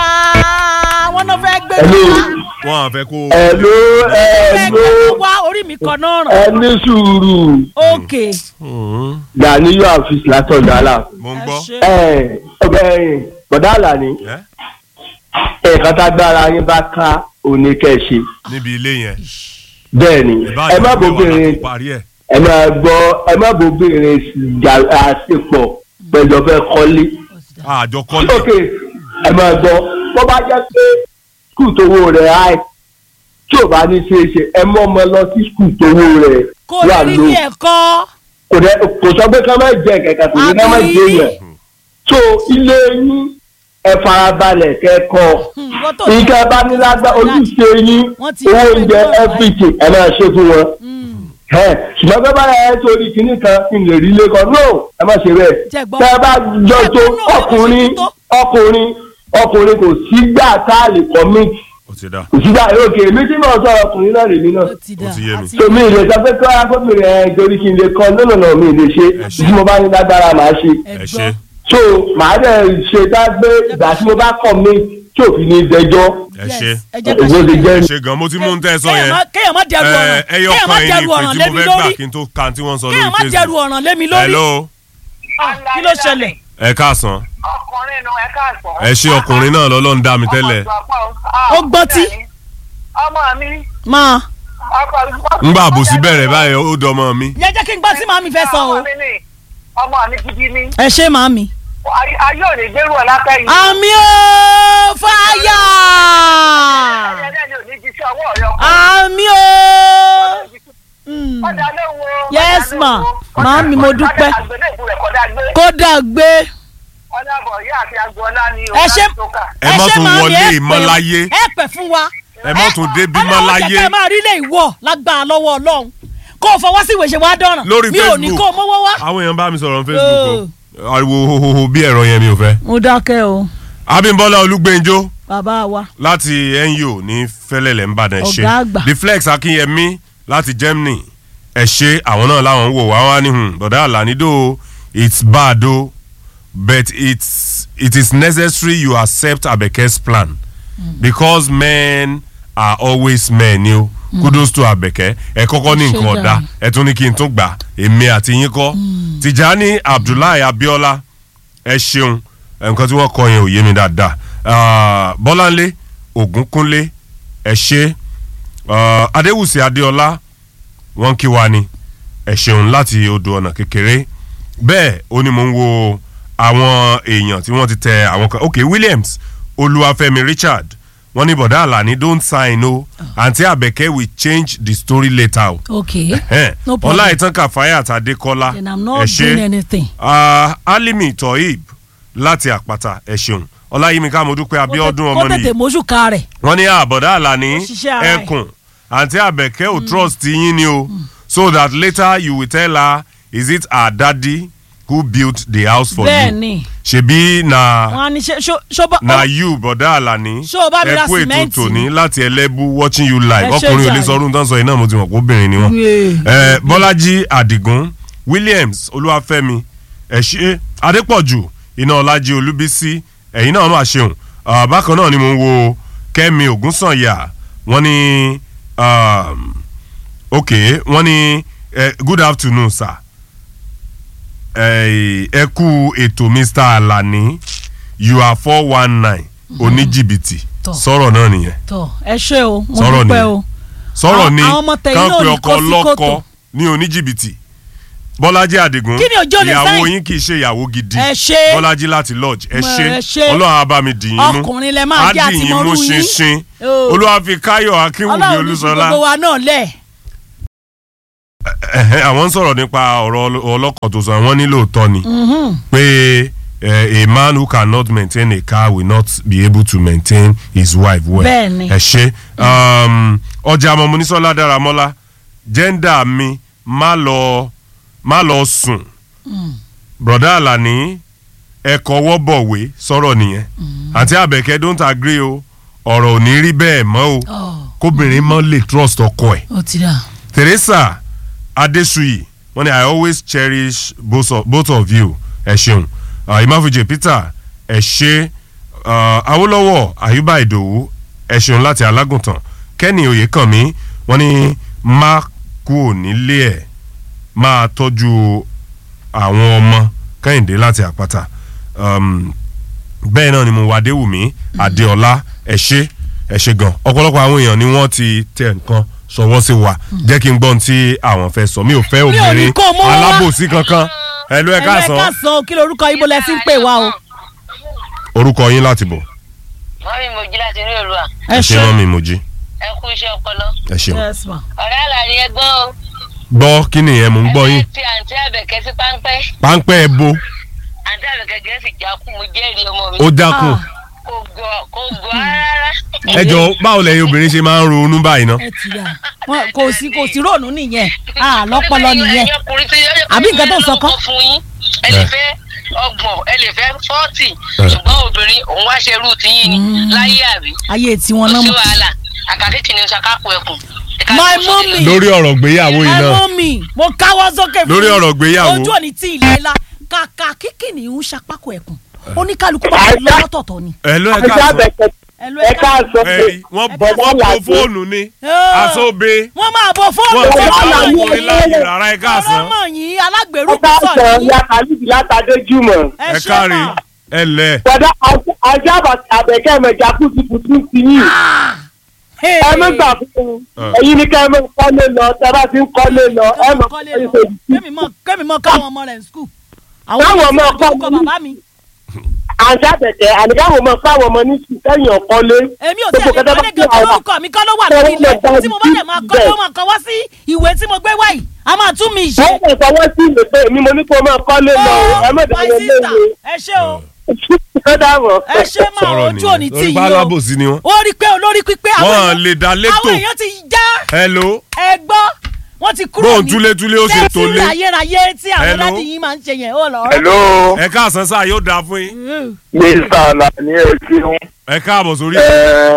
wọn náà fẹ́ gbé wa wọn à fẹ́ kó ẹ̀ló fẹ́ gbé wa orí mi kan náà ràn ẹni sùúrù ok Hmm, Ganiyu Afis látọ̀dọ̀ àlà. mo ń ẹ gbọ́ ṣe ẹ ọbẹ̀ bọ̀dá àlàní ẹ́ ẹ̀ẹ̀kan tágbára yín bá ká òní kẹ́ ẹ ṣe níbi ilé yẹn bẹ́ẹ̀ ni ìbá ẹ má àjọ ìgbé wà bóbìnrin láti parí ẹ̀ ẹ má gbọ́ ẹ má bóbìnrin jà àṣepọ̀ pẹ̀lú ọ̀fẹ́ kọ́lé. àjọ kọ́lé ok ẹ má gbọ́ bó bá jẹ́ pé skul tówó rẹ̀ háì tí ò bá ní ṣe é ṣe ẹ mọ́ ọmọ lọ sí skul tówó rẹ̀ kò lè rí lò ní ẹ̀kọ́ kò dẹ kò sọ pé ká má jẹ kẹ̀kẹ́ kò ní ká má jẹ yẹn so ilé yín ẹ farabalẹ̀ kẹ́kọ̀ọ́ Hmm, wọ́n tó nǹkan bá ní lágbá ojúṣe yín Wọ́n ti owó yá oúnjẹ pẹ̀lú ọ̀rọ̀ everything ẹ máa ṣe fún wọn Hmm, ẹ ṣùgbọ́n bẹ́ẹ̀ bá yẹ torí kinní kan kí n lè rí ilé kan no ẹ má ṣe bẹ́ẹ̀ Jẹ́ gbọ́. tẹ́ ẹ bá jọ Jẹ́ tó gbọ́ náà, ọkùnrin ẹ má ṣe tó. ọkùnrin ọkùnrin kò sígbà tá a lè commit ó ti dá kò sígbà yóò kè mí tí mo sọ ọkùnrin náà lèmi náà ó ti dà Ó ti yé mi. àti- so mi ì lè sọ pé kí wọ́n gómìnà ẹ torí kí n lè kọ́ lónà náà mi ì lè ṣe Ẹ ṣe. tí mo bá ní lágbára màá ṣe ẹ ẹ gbọ́. ṣe so màá dẹ̀ ṣe tá gbé ìgbà tí mo bá commit tí òfin ní dẹjọ́ ẹ Yes, ṣe ẹ jẹ́ ká owó ṣe ti bẹ́ẹ̀. jẹ́ ẹ ṣe gan mo ti mú un tẹ́ ẹ sọ Kéèyàn yẹn má- kéèyàn má dẹrù ọ̀ràn ẹ ẹyọ kéèyàn má kan yìí dẹrù ni ọ̀ràn ìpè lé tí mi mo fẹ́ gbà lórí kí n tó ka tí wọ́n sọ kéèyàn má lórí dẹrù Facebook ọ̀ràn lé mi lórí hello Ah, kí ló ṣẹlẹ̀ ẹ káàsán ọkùnrin nu ẹ káàsán. ẹ ṣe ọkùnrin náà lọ́lọ́run dá mi tẹ́lẹ̀ Ó gbọ́ tí? ọmọ mi máa ọkọ mi. ńgbà àbòsí bẹ̀rẹ̀ báyìí ó dọmọ mi yẹ jẹ́ kí n gbọ́ tí màmí fẹ́ sọ o ọmọ mi ni ọmọ mi gidi ni ẹ ṣe màmí. Ay- ayé ò ní gbérù ọ látẹ̀yìn. àmì ó fáyà ẹlẹ́ni ò ní jí sí ọwọ́ rẹ ọkọ. àmì ó. Mm. ọ̀dà ló wo. Yes, ọ̀dà ló ma. wo. Màámi, mo dúpẹ́. ọ̀dà àgbélé ìbú rẹ̀ kọ́dà gbé. kódà gbé ọ̀dà bọ̀ ìyá àti agboola ni ẹ ṣe Ẹ má ṣe tún màámi, wọlé ẹ pè- ìmọ̀láyé. ẹ pẹ̀ fún wa. ẹ má tún dé bímọ Ọlọ́run láyé jẹ́ kẹ́ ẹ máa rí ilé ìwọ lágbára lọ́wọ́ Ọlọ́run kó o fọwọ́ sí ìwé ṣe wá dọ́ràn lórí mi ò ní Facebook kó o mọ́wọ́ wá. àwọn èèyàn bá mi sọ̀rọ̀ Facebook o ariwo hohoho bí ẹ̀rọ yẹn mi ò fẹ́. mo dákẹ́ o Abímbọ́lá Olúgbẹ́njọ́ bàbá wa láti NU ní fẹ́lẹ́lẹ̀ ńbàdàn ẹ ṣé Ọ̀gá àgbà. the flex Akínyẹmí láti Germany ẹ ṣé àwọn náà láwọn ń wò wá wá ní hùn bọ̀dá àlànídò it's bad o but it's it is necessary you accept Abeke's plan because men are always men ni o kudos to Abeke ẹ kọ́kọ́ ní Ṣé nǹkan ọ̀dà dáa. ẹ tún ní kí n tún gbà èmi àti yín kọ́ Tìjání Abdullahi Abiola ẹ ṣeun nǹkan tí wọ́n kọ yẹn ò yé mi dáadáa Ah, Bọ́láńlé Ògúnkúnlé ẹ ṣe Ah, Adéwùsì Adéọlá wọ́n kí wa ni ẹ ṣeun láti odò ọ̀nà kékeré bẹ́ẹ̀ ó ní mò ń wo àwọn èèyàn tí wọ́n ti tẹ àwọn kan ok Williams Olúwafẹ́mi Richard wọ́n ní bọ̀dá Àlàní don't sign o àǹtí Àbẹ̀kẹ́ will change the story later o ok Ẹhẹ́n. No problem. Ọláìtàn Kàfáyà Tadékọ́lá then i'm ẹ not ṣé doing anything. Ah, Alimi Toib láti àpáta ẹ ṣeun Ọláyímíká Modúpẹ́ Abíọ́dún kó ọmọ tètè nìyí mójú ka rẹ̀ wọ́n ní àbọ̀dá àlàní Ó ṣiṣẹ́ ara ẹ̀. ẹkùn àǹtí àbẹ̀kẹ́ ò trust yín ni o so that later you will tell her is it her daddy who built the house for bẹ́ẹ̀ you ni ṣebí na wọn á ní ṣe ṣó ṣó bá na you bọ̀dá àlàní Ṣé o bá mi ra ẹkú ètò sìmẹ́ǹtì tòní láti ẹlẹ́bù watching you live Ẹ ṣé ọkùnrin ò lè jàre. sọ ọdún tán sọ yìí náà mo ti mọ̀ pé obìnrin ni wọ́n Yeah. ẹ bọ́lájí àdìgún williams olúwàfẹ́mi ẹ̀ṣẹ́ adépọ̀jù iná ọlájí olúbísí ẹ̀yin náà máa ṣeun Ah, bákan náà ni mo ń wo kẹ́mi ògúnsànyà wọ́n ní um, ok wọ́n ní eh, good afternoon sir Eh, ẹ kú ètò mr alani you are four one nine oníjìbìtì Tọ́. sọ̀rọ̀ náà nìyẹn tọ ẹ ṣe o mo Sọ̀rọ̀ dúpẹ́ ni. o sọ̀rọ̀ Àwọn- ni àwọn ọmọ tẹ̀yìn kán náà pe ní ọkọ kó sí lọ́kọ kòtò. ní oníjìbìtì bọ́lájí àdìgún Kí ni òjò lè ìyàwó sáyìn? yín kì í ṣe ìyàwó gidi Ẹ ṣé. bọ́lájí láti lodge ẹ Mo- ṣé ẹ ṣé. ọlọ́run á bá mi dì yín mú Ọkùnrin lẹ máa jẹ́ á dì yín mú àtìmọ́rú yín. ṣinṣin Oh. olúwa fi káyọ̀ akínwùmí Ọlọ́run ní fi olúṣọlá gbogbo wa náà lẹ̀ Ẹ̀hẹ́, àwọn ń sọ̀rọ̀ nípa ọ̀rọ̀ ọlọ́- ọlọ́kọ̀ tó sọ àwọn nílò tọ́ ni pé eh, a man who cannot maintain a car will not be able to maintain his wife well. Bẹ́ẹ̀ni. ẹ ṣe um, ọjà àmọ́ Monísọ́lá Dáramọ́lá jẹ́ńdà mi má lọ má lọ sùn broda Alani ẹ̀kọ́ wọ́bọ̀wé sọ̀rọ̀ nìyẹn àti Àbẹ̀kẹ́ don't agree o ọ̀rọ̀ ò ní rí bẹ́ẹ̀ mọ́ o kóbìnrin mọ́ lè trust ọkọ ẹ̀ ó ti dà Teresa Adesuyi wọ́n ní I always cherish both of, both of you ẹ ṣeun uh, Imafuje Peter ẹ ṣe uh, Awólọ́wọ̀ Ayuba Ìdòwú ẹ ṣeun láti Alágùntàn Kenny Oyèkànmí wọ́n ní má kúò nílé ẹ̀ máa tọ́jú àwọn ọmọ Kẹ́hìndé láti Àpáta um, bẹ́ẹ̀ náà ni mo wà Adéwùmí Adéọlá ẹ ṣe ẹ ṣe gan ọ̀pọ̀lọpọ̀ àwọn èèyàn ni wọ́n ti tẹ nǹkan sọwọ́ sí wa jẹ́ kí n gbọ́n tí àwọn fẹ́ sọ mi ò fẹ́ ò ní obìnrin kó mọ́ wá. alábòsí kankan ẹ ló ẹ ẹ káàsán káàsán kí lorúkọ ibo lẹ ti ń pè wá o orúkọ yín láti bọ̀ wọ́n mi mojí láti rí òru à ẹ ẹ ṣe ṣe mọ́ mi mojí ẹ kú iṣẹ́ ọpọlọ ẹ ṣeun yes ma ọ̀rẹ́ àlàyé ẹgbọ́n o gbọ́ kí nìyẹn mò ń gbọ́ yín Ẹgbẹ́ tí àǹtí àbẹ̀kẹ́ sí páńpẹ́ páńpẹ́ ẹ bo àǹtí àbẹ̀kẹ́ gẹ̀ẹ́sì jákú mo jẹ́rìí ọmọ mi ó dákun kò gbọ́ kò gbọ́ rárá. ẹ jọ báwo lẹ́yìn obìnrin ṣe máa ń ronú báyìí ná ẹ ti yà wọn kò sí kò sí ròònù nìyẹn a lọpọlọ nìyẹn Àbí nǹkan tó ń sọ kọ́? fún yín ẹ lè fẹ́ ọgbọ̀n ẹ lè fẹ́ fọ́ọ̀tì Eh. ṣùgbọ́n obìnrin òun wá ṣe irú tiyín ni láyé àbí ayé tiwọn kò náà sí mọ. wàhálà àkàkékì ni ṣàkápò ẹkùn. My mommy. lórí ọ̀rọ̀ gbéyàwó yìí ẹ náà mọ mi mo káwọ́ sókè fún Lórí yín. ọ̀rọ̀ ìgbéyàwó. ojú òní tí ilé la kàkà kíkì ní ń ṣapákò ẹkùn oníkálukú bá ti lọ lọ́tọ̀ọ̀tọ̀ ni. ẹ ló ẹ àti káàsán àbẹ̀kẹ̀ ẹ ló ẹ káàsán ẹ pé rí wọ́n Ẹ bọ́ káàsán. wọ́n bo fóònù ni aṣọ́be wọ́n máa bọ fóònù wọ́n ti tó bá wà àwọn lọ́yìn. ọkùnrin láàyè rárá ẹ káàsán ọmọ yìí alágbèrú ẹ kò sọ káàsán yìí. ya khalid látàdé jùmọ̀. ẹ kárí ẹ lẹ̀ Bọ̀dá àti àbẹ̀kẹ́ mẹ̀jà kú ti kùtù sí yìí. ẹ mú gbà fún un Ah. ẹ̀yin ni kẹ́ ẹ mọ̀ kọ́lé lọ tẹ́ bá ti ń kọ́lé lọ ẹ mọ̀ kọ́lé kọ́lé lọ lọ. kémi mọ kémi mọ káwọn ọmọ rẹ̀ ń skul. àwọn Káwọn ọmọ ọmọ kọ́ kọ́ mi. bàbá mi. àti àbẹ̀kẹ́ àníkàwọ̀ mọ̀ fáwọn ọmọ ní sùn kẹ́yìn ọ̀kọ́lé. èmi ò tẹ̀lé Gbogbo kẹ́tẹ́ bá kọ́lé ti gan àwọn- orúkọ mi kọ́ ló wà lórí ilẹ̀ tí mo bá dẹ̀ máa kọ́ ló máa kọ́ wá sí ìwé tí mo gbé wáyìí a máa tún mi ṣe. wọ́n kò fọwọ́ sí ìlú pé èmi mo ní kó máa kọ́lé lọ ẹ mọ̀ my dáwọ́ sister léwe. ẹ ṣé o ó dàbọ̀. ẹ ṣé máa sọ̀rọ̀ ojú òní nìyẹn tí lórí bá yìí o alábòsí ni wọ́n ó rí pé olórí pípé àwọn wọ́n èèyàn- lè dá àwọn létò èèyàn ti já hello ẹ gbọ́ wọ́n ti kúrò bóun túlétúlé ó ṣe tó tẹ́sí lé ayérayé tí àwọn Hello? dáàdì yìí máa ń ṣe yẹn ó lọ. hello ẹ káàsán sáà yóò dáa fún yín mr alani ẹsìn ẹ káàbọ̀ sórí ẹ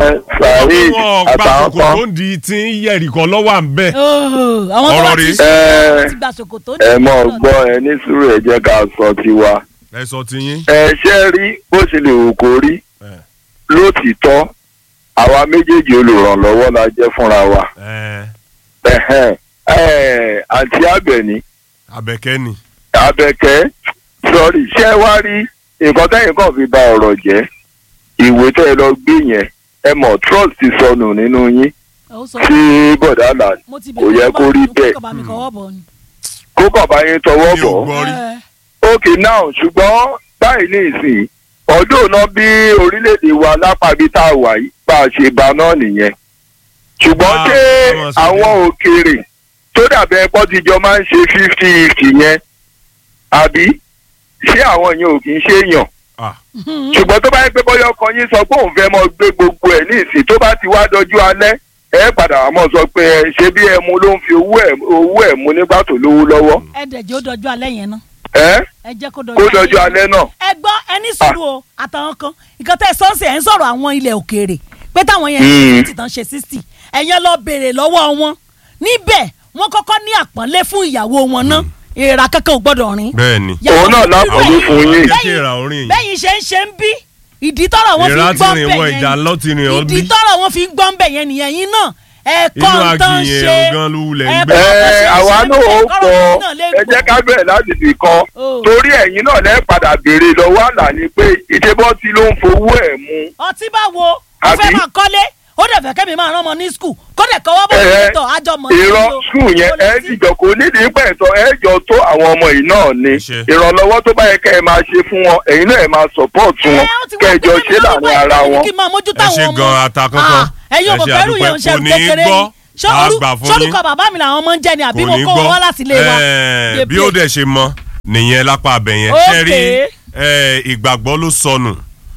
saheed wọn gba àtàwọn kòkò kan tó ń di tí ń yẹ̀rì kan lọ́wọ́ à ń bẹ̀ àwọn tó bá Ọ̀rọ̀ ti rèé. ṣe Ẹ- wọ́n ti gba ṣòkòtò ní ẹ mọ ìlú gbọ́ ẹ ní sùúrù ẹ jẹ́ ká sọ tiwa ẹ sọ ti yín ẹ ṣe rí bó ṣe lè wù kó rí ẹ lótìítọ́ àwa méjèèjì olùrànlọ́wọ́ la jẹ́ fúnra wa ẹ Ẹhẹ́n. Ẹ, àǹtí àbẹ̀ní abẹ́kẹ́ ni abẹ́kẹ́ sọrí ṣé wá rí nǹkan tẹ́yìn kan fi ba ọ̀rọ̀ jẹ́ ìwé tẹ́ ẹ lọ gbé yẹn ẹ mọ̀ trust ti sọnù nínú yín Ó sọ sí bọ̀dá là mo ti kò yẹ kó rí bẹ́ẹ̀ kó bá mi kọ́wọ́ bọ̀ ni. kó kàn bá yín tọwọ́ mi ò bọ̀ gbọ́ rí Ẹ, ok now ṣùgbọ́n báyìí ní ìsìn ọdún náà bí orílẹ̀-èdè wa lápàbí tá a wà yìí bá a ṣe ba náà nìyẹn ṣùgbọ́n Ah, ṣé ọmọ sọ àwọn bẹ́ẹ̀. òkèèrè tó dàbẹ̀ ẹ̀kọ́ tíjọ máa ń ṣe fifty fifty yẹn àbí ṣé àwọn yẹn ò kì í ṣe èèyàn Ah, ṣùgbọ́n tó bá yẹ pé bóyá ọkàn yín sọ pé òun fẹ́ mọ gbé gbogbo ẹ̀ ní ìsìn tó bá ti wá dọjú alẹ́ ẹ padà wá mọ̀ sọ pé ẹ ṣe bí ẹmu ló ń fi owó ẹ̀ owó ẹ̀ mu nígbà tó lówó lọ́wọ́ ẹ dẹ̀ jẹ́ ó dọjú alẹ́ yẹn náà ẹ ẹ jẹ́ kó kó dọjú alẹ́ náà ẹ gbọ́ ẹni sùúrù o àtàwọn kan nǹkan tẹ́ ẹ sọ́ọ̀sì ẹ̀ ń sọ̀rọ̀ àwọn ilẹ̀ òkèèrè pé táwọn yẹn ṣe Mm. fifty tán ṣe sixty ẹ̀yẹn lọ béèrè lọ́wọ́ wọn níbẹ̀ wọ́n kọ́kọ́ ní àpọ́nlé fún ìyàwó wọn náà èèrà kankan ò gbọ́dọ̀ rìn. bẹ́ẹ̀ ni Yàtọ̀ Òun náà sí lápọ̀lé bẹ́yìn- fún yín. jẹ́ kí ìrà orin yìí bẹ́yìn ṣe ń ṣe ń bí ìdí tọ́rọ̀ wọn fi ìrà ń ti gbọ́ rìn bẹ̀ wọ yẹn ìjà lọ ti rìn ọ ìdí bí tọ́rọ̀ wọn fi ń gbọ́ bẹ̀ yẹn nìyẹn yín náà ẹ̀kọ́ inú ń tán aginjẹ ṣe gan ló wulẹ̀ ń ẹ gbé bá- ẹ àwa náà ó kọ́rọ̀ pọ̀ yín náà lè ẹ jẹ́ gbọ́. ká bẹ̀rẹ̀ láti fi kan Oh. torí ẹ̀yin náà lẹ́ padà béèrè lọ́wọ́ àlàní pé ìdébọ́tì ló ń fowó ẹ̀ mu ọtí bá wo ó Àbí? fẹ́ máa kọ́lé ó dẹ̀ fẹ́ kẹ́mi máa rán ọmọ ní skul kó dẹ̀ kọ́wọ́ bọ̀ Ẹ, sí ìtọ̀ àjọ mọ̀ sí ìran o. skul yẹn Kò lè ẹ sí. dìjọ kò nídìí pẹ̀tọ́ ẹ jọ tó àwọn ọmọ yìí náà ni Ṣe. ìrànlọ́wọ́ tó bá yẹ kẹ́ ẹ máa ṣe fún wọn ẹ̀yin náà ẹ máa support Ẹ, wọn ó ti wá kẹjọ pé ṣe kẹ́mi láàrin lọ́wọ́ ara ìpínlẹ̀ wọn. kí n máa mójútó ẹ àwọn ṣe ọmọ. gan ata kankan Ah, ẹ̀yin ò ẹ mọ̀ ṣe pẹ̀lú àdúpẹ́. yẹn ń ṣe Kò ní kékeré gbọ́. ni Ṣé Á orú- gbà fún sórúkọ yín. bàbá mi làwọn ọmọ ń jẹ ni àbí kò mo ní kó wọn wá gbọ́ láti ilé wa. Ẹ, Dey bí ó play. dẹ̀ ṣe mọ nìyẹn lápá abẹ yẹn Okay. ṣe rí ẹ, ìgbàgbọ́ ló sọnù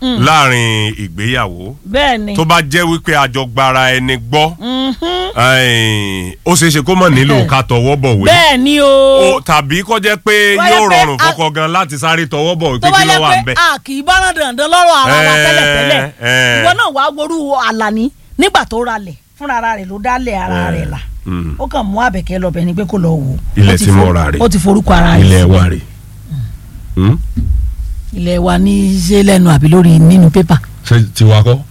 láàrin ìgbéyàwó bẹ́ẹ̀ ni tó bá jẹ́ wípé àjọgbara ẹni gbọ́ Mhm. ẹ̀ẹ́n, ó ṣeé ṣe kó mọ̀ nílò ká tọwọ́ bọ̀wé bẹ́ẹ̀ ni o. o tàbí kó jẹ́ pé Tó bá yóò yẹ pé rọrùn a- fọkọ gan láti sáré tọwọ́ bọ̀wé tó pé bá kí ló wà ń yẹ bẹ̀. pé a kì í bá rán dandan lọ́rọ̀ ara wa Ẹ, tẹ́lẹ̀tẹ́lẹ̀ ẹ. ìwọ náà wàá worú àlàní nígbà tó ralẹ̀ fúnra ara rẹ̀ ló dálẹ̀ ara rẹ̀ là Mm. ó kàn mú àbẹ̀kẹ́ lọ bẹ̀ ni pé kó lọ wò ó. Ilẹ̀ Ó ti tí mo for- ra rè. ó ti forúkọ ara rẹ̀ ilé sí. wa rè Hmm? ilẹ̀ wa ní ṣé lẹ́nu àbí lórí nínú pépà. ṣé tiwa kọ́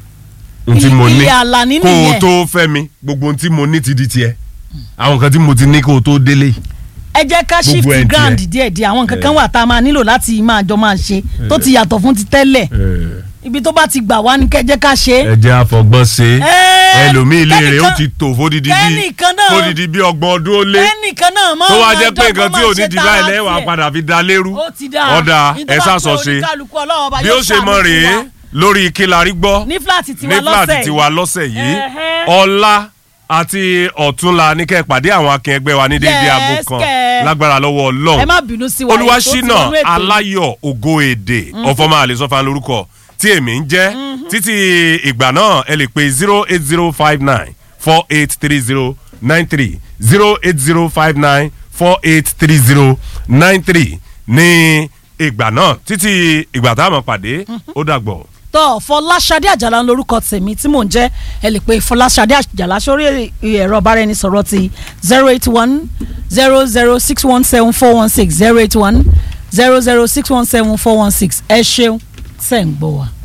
n tí mo ní ilé àlàní kó o nìyẹn tó fẹ́ mi gbogbo ohun tí mo ní ti di tiẹ̀ àwọn nǹkan tí mo ti ní kó o tó délé yìí. ẹ jẹ́ ká Gbogbo shift ẹ̀ ń ground tiẹ̀. díẹ̀ díẹ̀ àwọn nǹkan kan wà tá a máa nílò láti máa jọ máa ṣe tó ti yàtọ̀ fún ti tẹ́lẹ̀ ibi tó bá ti gbà wá ní kẹ́ jẹ́ ká ṣe é. ẹ jẹ́ àfọgbọ́n ṣe Ẹ, ẹlòmíì ilé rẹ̀ ó kẹ́nìkan- ti tò fódìdí bí kẹ́nìkan náà- fódìdí bí ọgbọ̀n ọdún ó lé ẹnìkan náà máa tó wá máa jẹ́ pé jọ́gbọ́n nǹkan tí máa ò ṣe ní di tara báyìí lẹ́wà tiẹ̀. padà fi da lérú ó ti dáa ọ̀dà Ní tó ẹ bá sàsọ pé ṣe oníkálukú Ọlọ́run ọba bí yóò ó ṣe ṣàánú mọ fún rèé wa. lórí kílárí gbọ́ ní fúláàtì ní tiwa fúláàtì lọ́sẹ̀ tiwa lọ́sẹ̀ yìí Ẹ̀hẹ́. ọlá àti ọ̀túnla ní kẹ́ ẹ pàdé àwọn akin ẹgbẹ́ wa ní déédéé Yes, aago kan kẹ́. lágbára lọ́wọ́ ẹ ọlọ́run má bínú sí wa ètò tí olúwaṣínà wọnú ètò yìí. aláyọ̀ ògo èdè ọ̀fọ̀mọ́ àlẹ́sọ̀fà lórúkọ tí èmi ń jẹ́ títí ìgbà náà ẹ lè pe zero eight zero five nine four eight three zero nine three zero eight zero five nine four eight three zero nine three ní ìgbà náà títí ìgbà táwọn pàdé ó dàgbọ̀. tọ́ fọláṣadé àjàlá ń lorúkọ tèmi tí mò ń jẹ́ ẹ lè pe fọláṣadé àjàlá sórí ẹ̀rọ ìbáraẹnisọ̀rọ̀ ti zero eight one zero zero six one seven four one six zero eight one zero zero six one seven four one six ẹ ṣeun tẹ̀ ń gbọ́ wa.